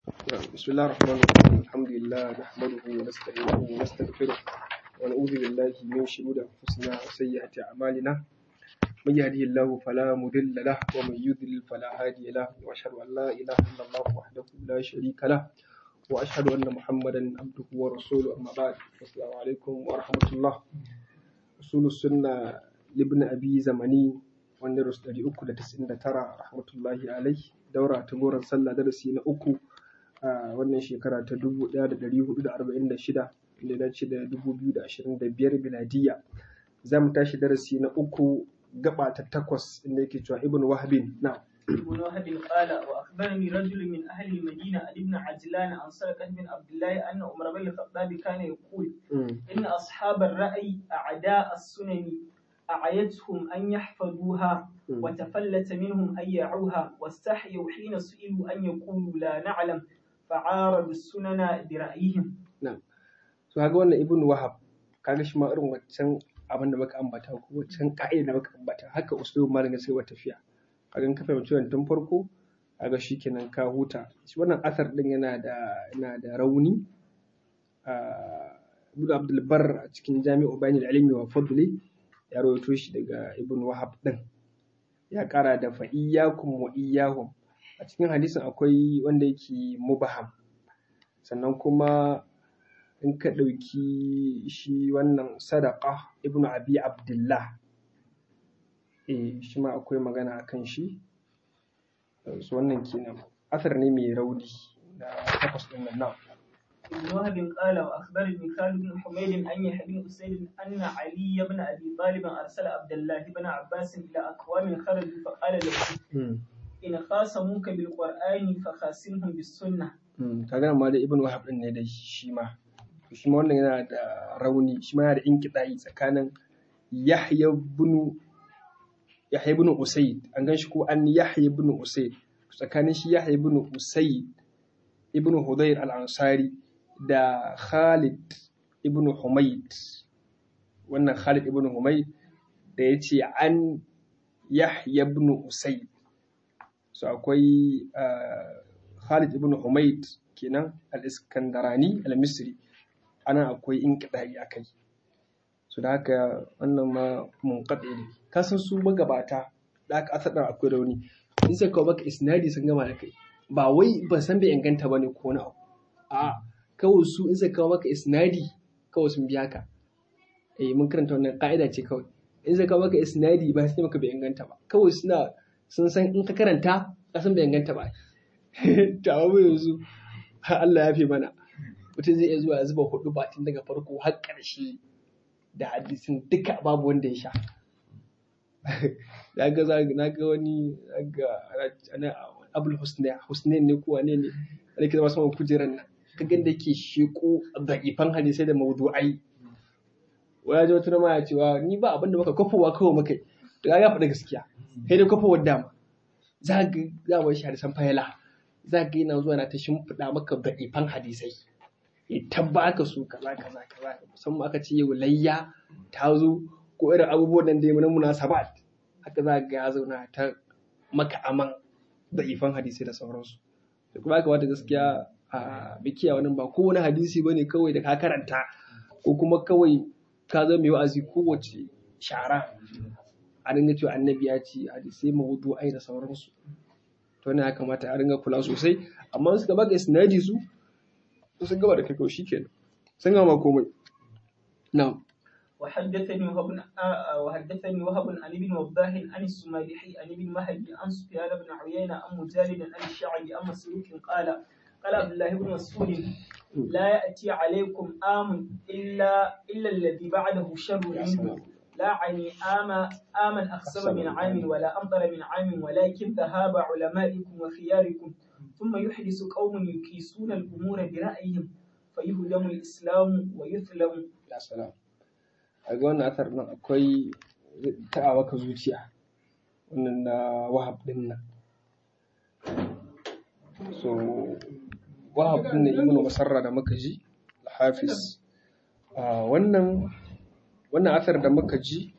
بسم الله الرحمن الرحيم الحمد لله نحمده ونستعينه ونستغفره ونعوذ بالله من شرور انفسنا وسيئات اعمالنا من يهده الله فلا مضل له ومن يضلل فلا هادي له واشهد ان لا اله الا الله وحده لا شريك له واشهد ان محمدا عبده ورسوله اما بعد السلام عليكم ورحمه الله اصول السنه لابن ابي زمني wanda rasu ɗari uku da tasa'in da tara rahmatullahi alai daura ta goron sallah darasi na uku a wannan shekara ta dubu ɗaya da ɗari hudu da arba'in da shida da ya dace da dubu biyu da ashirin da biyar miladiya za mu tashi darasi na uku gaba ta takwas inda yake cewa ibn wahabin na ابن وهب قال واخبرني رجل من اهل المدينه عن ابن عجلان عن سرقه بن عبد الله ان عمر بن الخطاب كان يقول ان اصحاب الراي اعداء السنن أعيتهم أن يحفظوها وتفلت منهم أن يعوها واستحيوا حين سئلوا أن يقولوا لا نعلم فعارضوا السنن برأيهم نعم so kaga wannan ibn wahab kaga shi ma irin waccan abin da muka ambata ko waccan ka'ida da muka ambata haka usulun malamin sai wa tafiya kaga in ka fahimci wannan tun farko kaga shikenan ka huta shi wannan asar din yana da yana da rauni Ibn Abdul Barr a cikin Jami'u Bayan Ilmi wa Fadli ya rawaito shi daga ibn wahab din ya kara da fa iyyakum wa iyyahum a cikin hadisin akwai wanda yake mubaham sannan kuma in ka ɗauki shi wannan sadaka ibn abi abdullah eh shi ma akwai magana a kan shi su wannan kenan asar ne mai rauni da takwas ɗin nan na ابن وهب قال واخبرني خالد بن حميد ان يحيى بن اسيد ان علي بن ابي طالب ارسل عبد الله بن عباس الى اقوام خرجوا فقال له ان خاصموك بالقران فخاصمهم بالسنه kaga amma da ibn wahab din ne da shi ma shi ma wannan yana da rauni shi ma yana da inkiɗayi tsakanin yahya ibn yahya ibn usayd an gan shi ko an yahya ibn usayd tsakanin shi yahya ibn usayd ibn hudayr al-ansari da Khalid ibn Humayd wannan Khalid ibn Humayd da ya ce an Yahya ibn Usayd so akwai Khalid ibn Humayd kenan al-Iskandarani al-Misri ana akwai inqidai akai so da haka wannan ma munqadi ne kasan su magabata da aka asada akwai rauni in sai kawo baka isnadi sun gama da kai ba wai ban san bai inganta bane ko na abu a kawai su in zai kawo maka isnadi kawai sun biya ka eh mun karanta wannan ka'ida ce kawai in zai kawo maka isnadi ba sai maka bai inganta ba kawai suna sun san in ka karanta ka san bai inganta ba ta mu yanzu Allah ya fi mana mutum zai iya zuwa ya zuba hudu ba tun daga farko har ƙarshe da hadisin duka babu wanda ya sha na ga na ga wani ga abul husnain ne ko wane ne da ke zama saman kujerar nan ka gan da ke sheko da'ifan hadisai da mawdu'ai waya ji wata ma ya cewa ni ba abin da maka kwafowa kawai maka to ya faɗa gaskiya kai da kwafowar dama za ga za mu shi hadisan fayala za ga yana zuwa na ta shimfiɗa maka da'ifan hadisai ya tabbaka su kaza kaza kaza musamman aka ce yau layya ta zo ko irin abubuwan nan da ya muna munasabat haka za ga ya zauna ta maka aman da'ifan hadisai da sauransu da kuma aka wata gaskiya a bikiya wani ba kowane hadisi bane kawai da ka karanta ko kuma kawai ka zama mai wa'azi kowace shara a dinga cewa annabi ya ce hadisai mawudu ai da sauransu to ne ya kamata a dinga kula sosai amma suka baka isnadi su sun gaba da kai kawai shikenan sun gama komai na'am وحدثني وهب وحدثني وهب عن ابن وضاح عن السمالحي عن ابن مهدي عن سفيان بن عيينة عن مجالد عن الشعبي عن مسروق قال قال عبد الله بن مسعود لا يأتي عليكم آم إلا إلا الذي بعده شر منه لا عني آم آما أخسر من عام ولا أمطر من عام ولكن ذهاب علمائكم وخياركم ثم يحدث قوم يكيسون الأمور برأيهم فيهدم الإسلام ويثلم ya salam a ga wannan asar nan akwai ta'a maka zuciya wannan na wahab din nan so wahab din nan ibnu masarra da muka ji hafiz wannan wannan asar da muka ji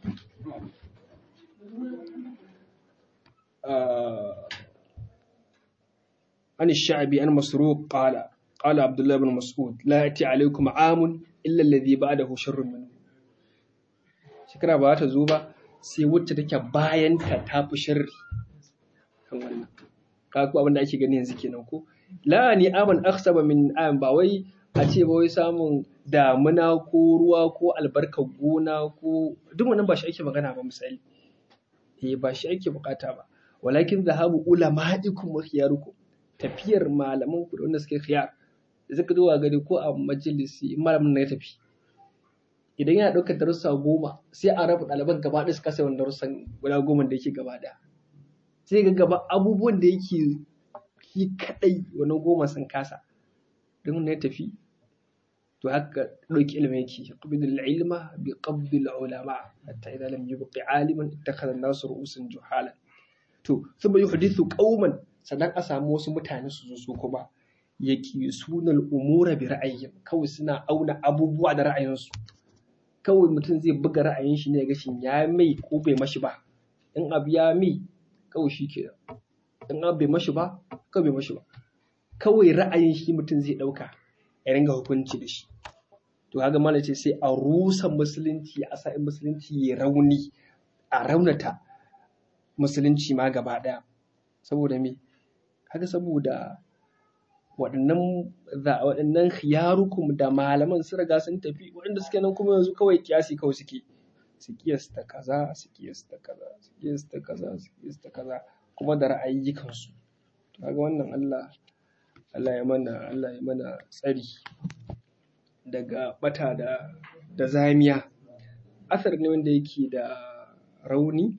an sha'abi an masruq qala qala abdullah ibn mas'ud la yati alaykum amun illa alladhi ba'dahu sharrun minhu shekara ba ta zo ba sai wacce take bayan ta tafi sharri kan wannan ka ku abin da ake gani yanzu kenan ko la ni aman aksaba min am ba wai a ce ba wai samun damuna ko ruwa ko albarkar gona ko duk wannan ba shi ake magana ba misali eh ba shi ake bukata ba walakin zahabu ulama'ikum wa khiyarukum tafiyar malaman ku da wanda suke khiyar zaka zo gari ko a majalisi malamin na ya tafi idan yana ɗaukar darussa goma sai a raba ɗaliban gaba ɗaya su kasa wani darussan guda goma da yake gaba ɗaya sai ga gaba abubuwan da yake yi kaɗai wani goma sun kasa don ya tafi to haka ɗauki ilimi yake qabdul ilma bi qabdil ulama hatta idan lam yubqi aliman ittakhadha an-nasu ru'usan juhalan to thumma yuhdithu qauman sannan a samu wasu mutane su zo su kuma yaki sunal umura bi ra'ayin kawai suna auna abubuwa da ra'ayinsu kawai mutum zai buga ra'ayin shi ne ga shin ya mai ko bai mashi ba in abu ya mai kawai shi ke in abu bai mashi ba kawai bai mashi ba kawai ra'ayin shi mutum zai ɗauka ya ringa hukunci da shi to haka mana ce sai a rusa musulunci a sa'in musulunci ya rauni a raunata musulunci ma gaba ɗaya saboda me haka saboda waɗannan waɗannan khiyarukum da malaman su riga sun tafi waɗanda suke nan kuma yanzu kawai kiyasi kawai suke su kiyasta kaza su kiyasta kaza su kiyasta kaza su kiyasta kaza kuma da ra'ayyukan su kaga wannan Allah Allah ya mana Allah ya mana tsari daga bata da da zamiya asar ne wanda yake da rauni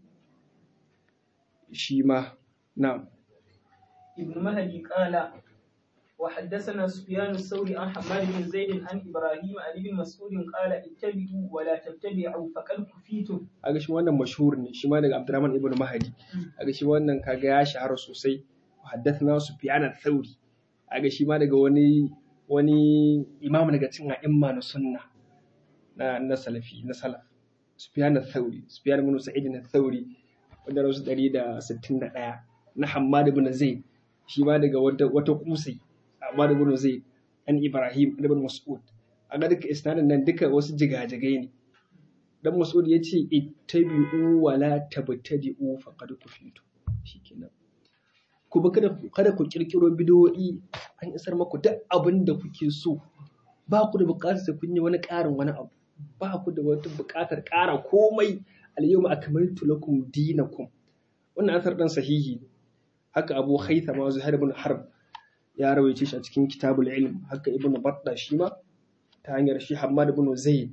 shi ma na ibn mahdi qala وحدثنا سفيان الثوري عن حماد بن زيد عن ابراهيم عن ابن مسعود قال اتبعوا ولا تتبعوا فقد كفيتم aga shi wannan mashhur ne shi ma daga Abdurrahman ibn Mahdi aga shi wannan kaga ya shahara sosai haddathana Sufyan al-Thawri aga shi ma daga wani wani imam daga cikin a'imma na sunna na na salafi na salaf Sufyan al-Thawri Sufyan ibn Sa'id al-Thawri wanda rasu 161 na Hammad ibn Zaid shi ma daga wata wata kusai Ammar ibn Zaid an Ibrahim ibn Mas'ud a ga duka isnadin nan duka wasu jigajigai ne dan Mas'ud ya ce ittabi'u wa la tabtadi'u faqad kufitu shikenan ku ba kada kada ku kirkiro bidiyoyi an isar maku duk abin da kuke so ba ku da buƙatar sai kun yi wani ƙarin wani abu ba ku da wata buƙatar ƙara komai al-yawma akmaltu lakum dinakum wannan asar dan sahihi haka Abu Haythama Zuhair ibn Harb ya rawaice shi a cikin kitabul ilm haka ibnu batta shi ma ta hanyar shi hammad ibn zaid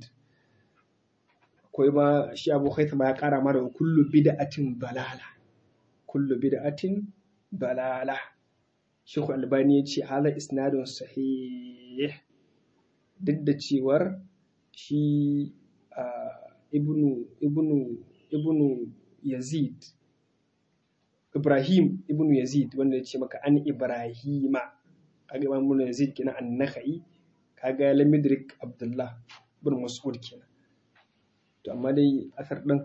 akwai ma shi abu haithama ya kara ma da kullu bid'atin balala kullu bid'atin balala Sheikh Albani ya ce hala isnadun sahih duk da cewar shi ibnu ibnu ibnu yazid Ibrahim ibnu Yazid wanda ya ce maka an Ibrahima kaga Imam ibnu Yazid kenan an-Nakhai kaga Lamidrik Abdullah ibn Mas'ud kenan to amma dai asar din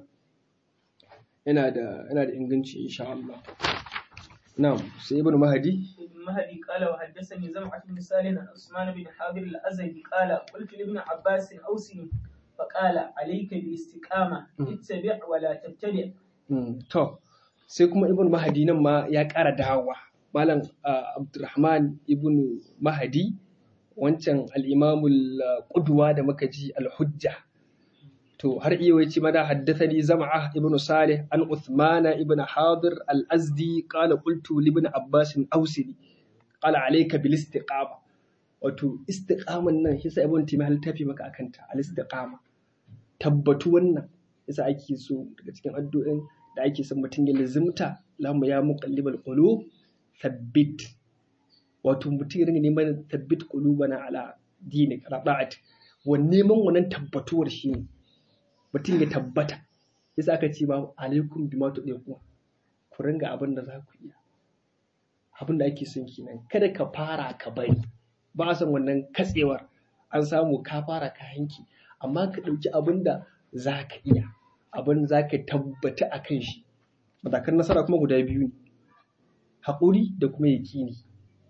yana da yana da inganci insha Allah na'am sai ibnu Mahdi ابن مهدي قال وحدثني زمعة بن سالم عن عثمان بن حابر الأزدي قال قلت لابن عباس أوصني فقال عليك بالاستقامة اتبع ولا تبتدع to sai kuma ibn mahadi nan ma ya ƙara dawowa malam abdurrahman ibn mahadi wancan al'imamul ƙudwa da muka ji al-hujja to har iya wace mana haddathani zama'a ibn salih an uthmana ibn hadir al-azdi qala qultu li ibn abbas awsili qala alayka bil istiqama wato istiqaman nan yasa ibn timi hal tafi maka akanta al istiqama tabbatu wannan yasa ake so daga cikin addu'in da ake son mutum ya lazimta lamu ya muqallibal qulub thabbit wato mutum ya ringa neman thabbit qulubana ala dinik ala da'at wa neman wannan tabbatuwar shi ne mutum ya tabbata yasa aka ce ba alaikum bima tudiqu ku ringa abin da za ku iya abin da ake son kenan kada ka fara ka bari ba a son wannan katsewar an samu ka fara ka hanki amma ka ɗauki abin da za ka iya abin za ka tabbata a kan shi matakan nasara kuma guda biyu ne haƙuri da kuma yaƙini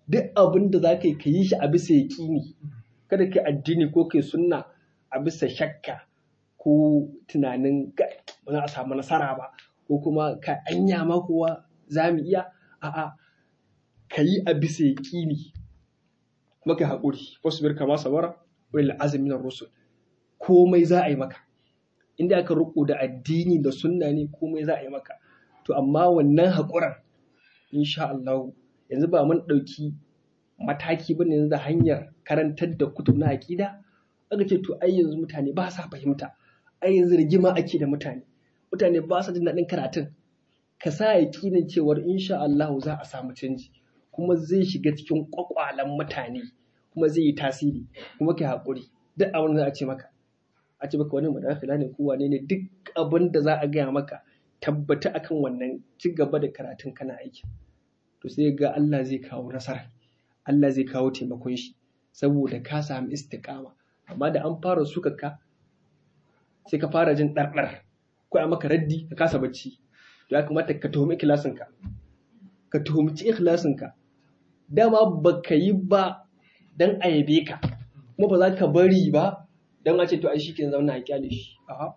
duk abin da za ka yi ka yi shi a bisa yaƙini kada ka yi addini ko ka yi sunna a bisa shakka ko tunanin ba za a samu nasara ba ko kuma ka anya ma kowa za mu iya a'a ka yi a bisa yaƙini maka haƙuri wasu bir kama sabara wani azumi na rusul komai za a yi maka inda aka riko da addini da sunna ne komai za a yi maka to amma wannan haƙuran insha Allah yanzu ba mun ɗauki mataki ba ne da hanyar karantar da kutub na aƙida aka ce to ai yanzu mutane ba sa fahimta ai yanzu rigima ake da mutane mutane ba sa jin daɗin karatun ka sa yaƙinin cewar insha Allah za a samu canji kuma zai shiga cikin ƙwaƙwalan mutane kuma zai yi tasiri kuma kai haƙuri duk abin da za a ce maka a ce maka wani madakila ne ko wane ne duk abin da za a gaya maka tabbata akan wannan ci gaba da karatun kana aiki to sai ga Allah zai kawo nasara Allah zai kawo taimakon shi saboda ka samu istiqama amma da an fara suka ka sai ka fara jin ɗarɗar ko a maka raddi ka kasa bacci to ya kamata ka tuhumi ikhlasinka ka tuhumci ikhlasinka dama baka yi ba dan a yabe ka kuma ba za ka bari ba dan a ce to ai shikenan zauna a kyale shi a'a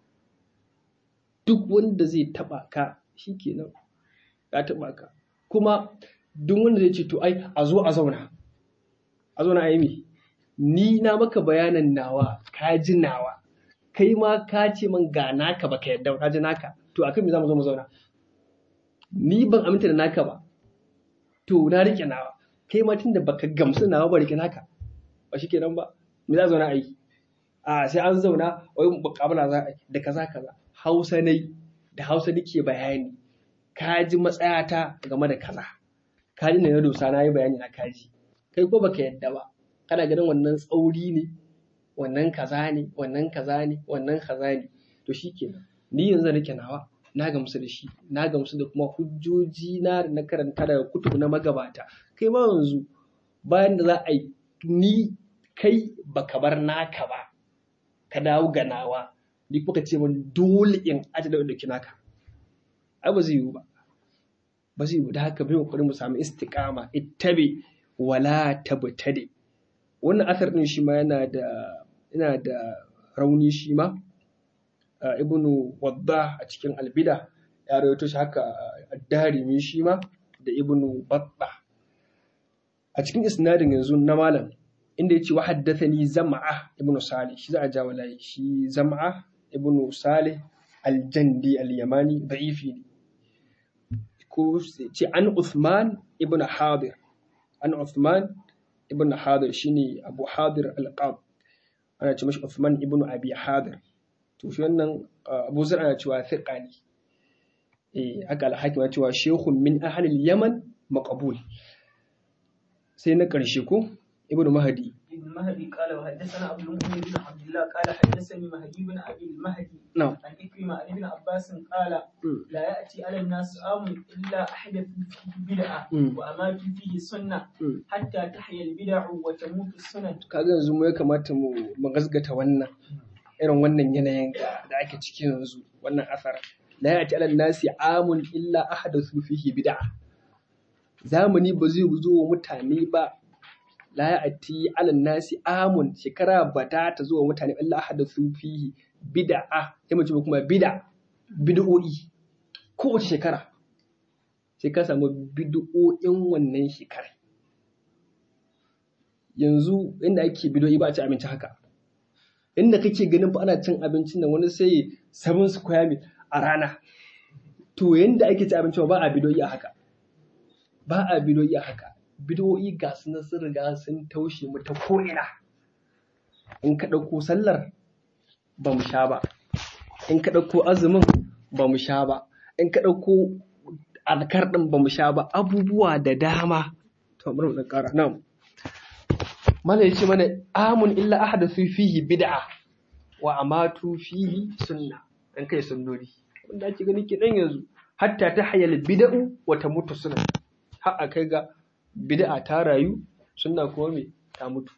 duk wanda zai taba ka shikenan ya taba ka kuma duk wanda zai ce to ai a zo a zauna a zauna a yi me ni na maka bayanan nawa ka ji nawa kai ma ka ce man ga naka baka yadda ka ji naka to akan me za mu zo mu zauna ni ban aminta da naka ba to na rike nawa kai ma tunda baka gamsu nawa ba rike naka ba shikenan ba me za zauna a yi a sai an zauna wai mukabala za a yi da kaza kaza hausa ne da hausa nake bayani ka ji matsayata game da kaza ka ji na dosa na yi bayani na kaji kai ko baka yadda ba kana ganin wannan tsauri ne wannan kaza ne wannan kaza ne wannan kaza ne to shikenan ni yanzu nake nawa na gamsu da shi na gamsu da kuma hujjoji na da na karanta daga kutubu na magabata kai ma yanzu bayan da za a yi ni kai baka bar naka ba ka dawo ga nawa ni kuka ce min dole in aje da dauki naka ai ba zai yiwu ba ba zai yiwu da haka bai kokarin mu samu istiqama ittabi wala tabtadi wannan asar din shi ma yana da yana da rauni shi ma ibnu wadda a cikin albida ya rawaito shi haka addarimi shi ma da ibnu batta a cikin isnadin yanzu na malam inda yace wa haddathani zam'a ibnu salih shi za a jawo layi shi zam'a ibnu salih aljandi al-yamani da'ifi ne ko ce an Uthman ibn Hadir an Uthman ibn Hadir shine Abu Hadir al-Qab ana ce mashi Uthman ibn Abi Hadir to shi wannan Abu Zar ana cewa thiqa ne eh haka al-Hakim ana cewa shaykhun min ahli al-Yaman maqbul sai na karshe ko Ibn Mahdi ابن مهدي قال وحدثنا ابو المؤمن بن عبد الله قال حدثني مهدي بن ابي المهدي نعم عن إكرمة عن ابن عباس قال مم. لا يأتي على الناس عام إلا أحدث فيه بدعة مم. وأماتوا فيه سنة مم. حتى تحيا البدع وتموت السنن kaga yanzu mu ya kamata mu mu gasgata wannan irin wannan yanayin da ake ciki yanzu wannan asar la ya'ti ala nasi amun illa ahadathu fihi bid'a zamani ba zai zo wa mutane ba la ya'ti ala nasi amun shekara ba ta ta zo wa mutane illa ahadathu fihi bid'a sai mu ce kuma bid'a bid'o'i kowace shekara sai ka samu bid'o'in wannan shekarar yanzu inda ake bidoyi ba a ci abinci haka inda kake ganin fa ana cin abincin nan wani sai seven square meal a rana to yanda ake ci abinci ba a bidoyi a haka ba a bidoyi a haka bidoyi ga su na sun riga sun taushe mu ta ko'ina in ka ɗauko sallar ba mu sha ba in ka ɗauko azumin ba mu sha ba in ka ɗauko alkar ɗin ba mu sha ba abubuwa da dama to bari mu ɗan ƙara nan Mala ya ce mana amun illa ahdathu fihi bid'a wa amatu fihi sunna dan kai sunnori wanda ake gani ke dan yanzu hatta ta hayal bid'u wa tamutu sunna har a kai ga bid'a ta rayu sunna kuma me ta mutu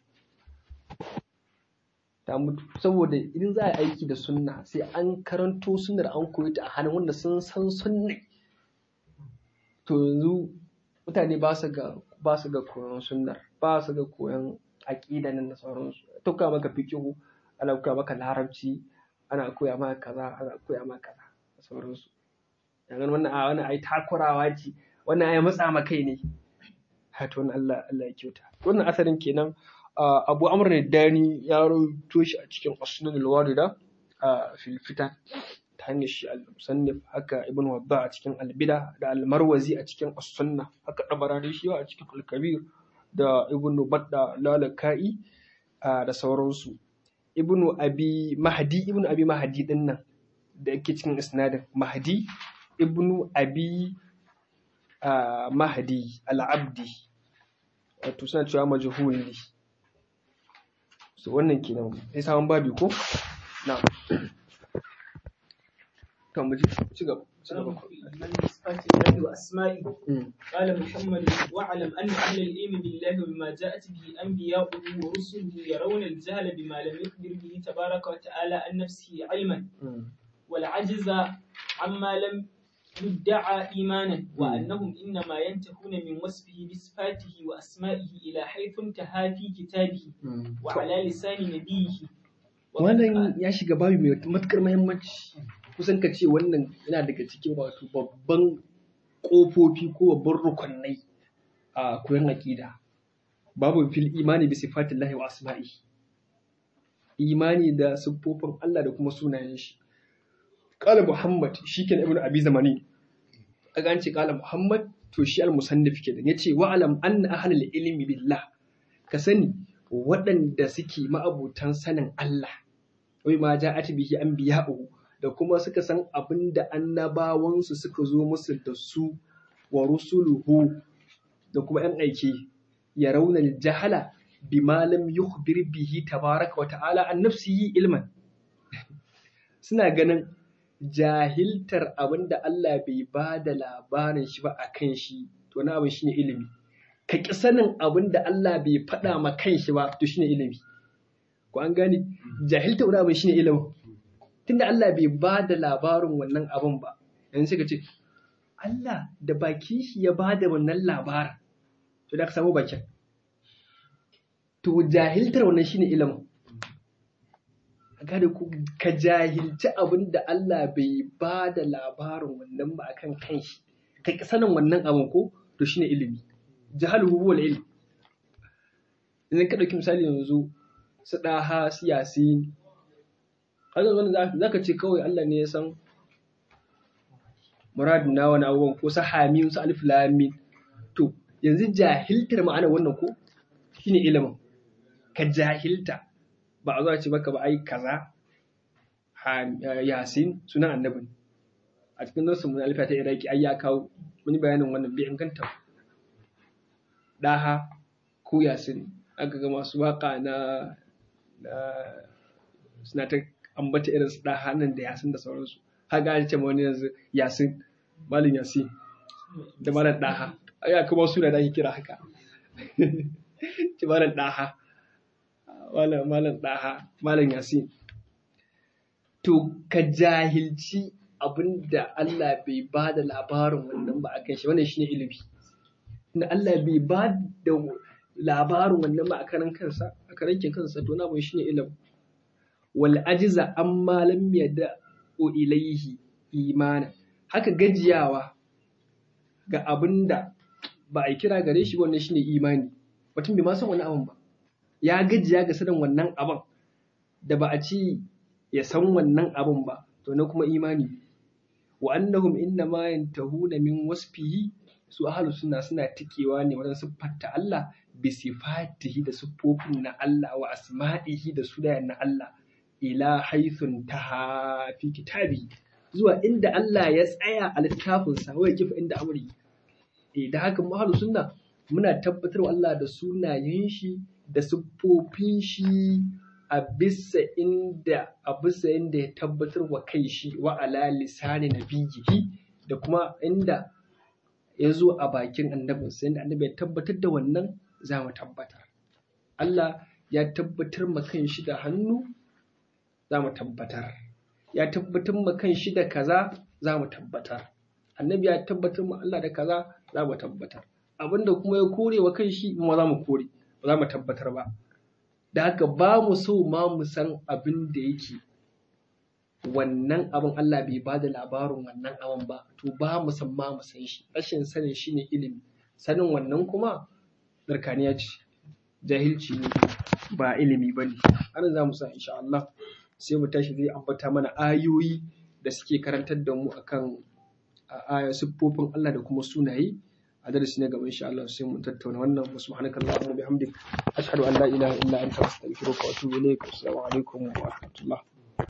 ta mutu saboda idan za a yi aiki da sunna sai an karanto sunnar an koyi ta a hannun wanda sun san sunna to yanzu mutane ba su ga ba su ga koyon sunnar ba su ga koyon aƙida nan da sauransu tuka maka fikihu ana koya maka larabci ana koya maka kaza ana koya maka kaza da sauransu yanzu wannan a wannan ai takurawa ce wannan ai matsa ma kai ne hato wannan Allah Allah ya kyauta wannan asarin kenan Abu Amr ne Dani ya rawaito shi a cikin Asnanul Warida a fil fitan ta hanyar shi al-musannif haka ibn wadda a cikin albida da al-marwazi a cikin as-sunna haka dabarani shi a cikin al-kabir da ibn badda lalaka'i da sauransu ibn abi mahdi ibn abi mahdi din nan da yake cikin isnadin mahdi ibn abi mahdi al-abdi wato suna cewa majhul ne so wannan kenan sai sabon babi ko na'am كم بجي شقب من صفات الله وأسمائه قال محمد واعلم أن أهل العلم بالله وبما جاءت به أنبياؤه ورسله يرون الجهل بما لم يخبر به تبارك وتعالى عن نفسه علما والعجز عما لم يدعى إيمانا وأنهم إنما ينتهون من وصفه بصفاته وأسمائه إلى حيث انتهى في كتابه وعلى لسان نبيه wannan ya shiga babu mai matukar muhimmanci kusan ka ce wannan yana daga cikin wato babban ƙofofi ko babban rukunai a koyon aƙida babu fil imani bi sifatillahi wa asma'i imani da siffofin Allah da kuma sunayen shi qala muhammad shikenan ibnu abi zamani kaga an ce qala muhammad to shi al musannif kenan yace wa alam anna ahlul ilmi billah ka sani waɗanda suke ma'abutan sanin Allah wai ma ja'at bihi anbiya'uhu da kuma suka san abin da annabawansu suka zo musu da su wa rusuluhu da kuma ‘yan aiki ya raunar jahala bi malam yukhbir bihi tabaraka wa ta'ala an nafsihi ilman suna ganin jahiltar abin da Allah bai ba da labarin shi ba a kan shi to na abin shine ilimi ka ƙi sanin abin da Allah bai faɗa ma kan shi ba to shine ilimi ko an gane jahiltar wani abin shine ilimin tunda Allah bai ba da labarin wannan abin ba yanzu sai ka ce Allah da baki shi ya ba da wannan labarin to da ka samu bakin to jahiltar wannan shine ilimin gane ku ka jahilci abin da Allah bai ba da labarin wannan ba akan kanshi ka ki sanin wannan abin ko to shine ilimi jahaluhu huwa ilm idan ka dauki misali yanzu su daha su yasin haka wannan za ka ce kawai Allah ne ya san muradin na wani abubuwan ko su hamim su alif lamin to yanzu jahiltar ma'ana wannan ko shine ilimin ka jahilta ba a zuwa ce maka ba ai kaza yasin sunan annabi a cikin nasu mun alfa ta iraki ai ya kawo wani bayanin wannan bai inganta daha ko yasin aka ga masu waka na suna ta ambata irin su daha nan da yasin da sauransu haka an ce wani yanzu yasin malin yasin da malar daha ai kuma suna da ake kira haka ce malar daha malam malam daha malam yasin to ka jahilci abinda Allah bai ba da labarin wannan ba a kan shi wannan shine ilimi na Allah bai ba da labarin wannan ba a karan kansa a karan kansa to na bai shine ilimi wal ajiza amma lam yada ilaihi imana haka gajiyawa ga abinda ba a kira gare shi wannan shine imani mutum bai ma san wani abin ba ya gajiya ga sanin wannan abin da ba a ci ya san wannan abin ba to na kuma imani wa annahum inna ma yantahuna min wasfihi su ahlus sunna suna tikewa ne wajen siffanta Allah bi sifatihi da siffofin na Allah wa asma'ihi da sunayen na Allah ila haythun taha fi kitabi zuwa inda Allah ya tsaya a littafinsa wai kifa inda amri eh da haka mu ahlus sunna muna tabbatar wa Allah da sunayen shi da siffofin shi a bisa inda a bisa inda ya tabbatar wa kai shi wa ala lisani nabiyihi da kuma inda ya zo a bakin annabinsa inda annabi ya tabbatar da wannan za mu tabbatar Allah ya tabbatar ma kan shi da hannu za mu tabbatar ya tabbatar ma kan shi da kaza za mu tabbatar annabi ya tabbatar ma Allah da kaza za mu tabbatar abinda kuma ya kore wa kan shi ma za mu kore ba za mu tabbatar ba da haka ba mu so ma mu san abin da yake wannan abin Allah bai ba da labarin wannan abin ba to ba mu san ma mu san shi rashin sanin shi ne ilimi sanin wannan kuma darkaniya ce jahilci ne ba ilimi ba ne ana za mu sa insha Allah sai mu tashi zai ambata mana ayoyi da suke karantar da mu akan aya siffofin Allah da kuma sunaye a darasi na gaba insha Allah sai mu tattauna wannan wa subhanaka allahumma bihamdik ashhadu an la ilaha illa anta astaghfiruka wa atubu ilaik assalamu alaikum wa rahmatullah